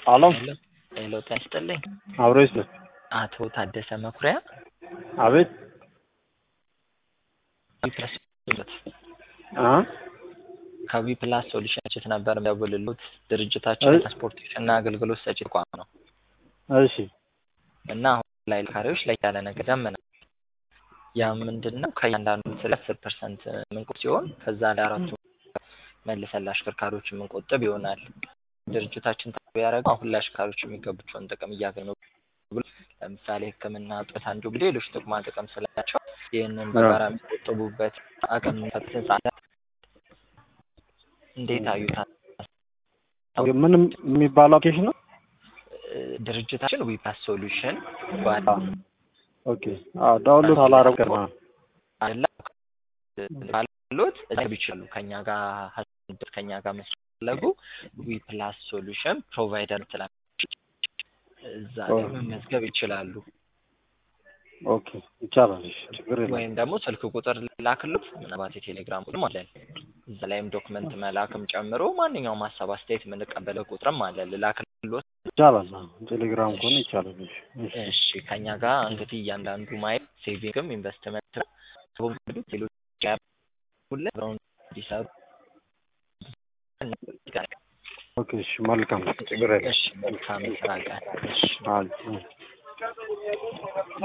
አሎ ሄሎ ጤና ይስጥልኝ። አብሮ ይስጥ አቶ ታደሰ መኩሪያ አቤት አ ከዊ ፕላስ ሶሉሽንስ ነበር የሚደውልሉት። ድርጅታችን እ- ትራንስፖርቴሽን እና አገልግሎት ሰጪ ተቋም ነው እሺ እና አሁን ላይ ካሪዎች ላይ ያለ ነገር ደምነ ያ ምንድን ነው ከእያንዳንዱ ስለ አስር ፐርሰንት የምንቆጥ ሲሆን ከዛ ላይ አራቱ መልሰን ለአሽከርካሪዎች የምንቆጥብ ይሆናል። ድርጅታችን ታቢ ያደረገው አሁን ለአሽከርካሪዎች የሚገቡቸውን ጥቅም እያገኙ ብሎ ለምሳሌ ሕክምና ጦት አንዱ እንግዲህ ሌሎች ጥቅማ ጥቅም ስላቸው ይህንን በጋራ የሚቆጥቡበት አቅም ፈትን ጻለ እንዴት አዩታል? ምንም የሚባለው አፕሊኬሽን ነው። ድርጅታችን ዊፓስ ሶሉሽን ባል ኦኬ አዎ ዳውንሎድ አላረግም ገና አለ ባሉት እዛ ይችላሉ ከኛ ጋር ሀሳብ ከኛ ጋር መስራት ፈለጉ ዊ ፕላስ ሶሉሽን ፕሮቫይደር ትላለች እዛ ላይ መመዝገብ ይችላሉ። ኦኬ ይቻላል። እሺ ችግር የለም። ወይም ደግሞ ስልክ ቁጥር ላክሉት ምናልባት የቴሌግራም ቁጥርም አለን እዛ ላይም ዶክመንት መላክም ጨምሮ ማንኛውም ሀሳብ አስተያየት የምንቀበለው ቁጥርም አለ ልላክሎት። ይቻላል። አዎ ቴሌግራም ከሆነ ይቻላል። እሺ እሺ እሺ ከኛ ጋር እንግዲህ እያንዳንዱ ማየት ሴቪንግም ኢንቨስትመንት ሌሎች ሁለ እንዲሰሩ ኦኬ እሺ መልካም ችግር የለም። እሺ መልካም የስራ ቀን እሺ አዎ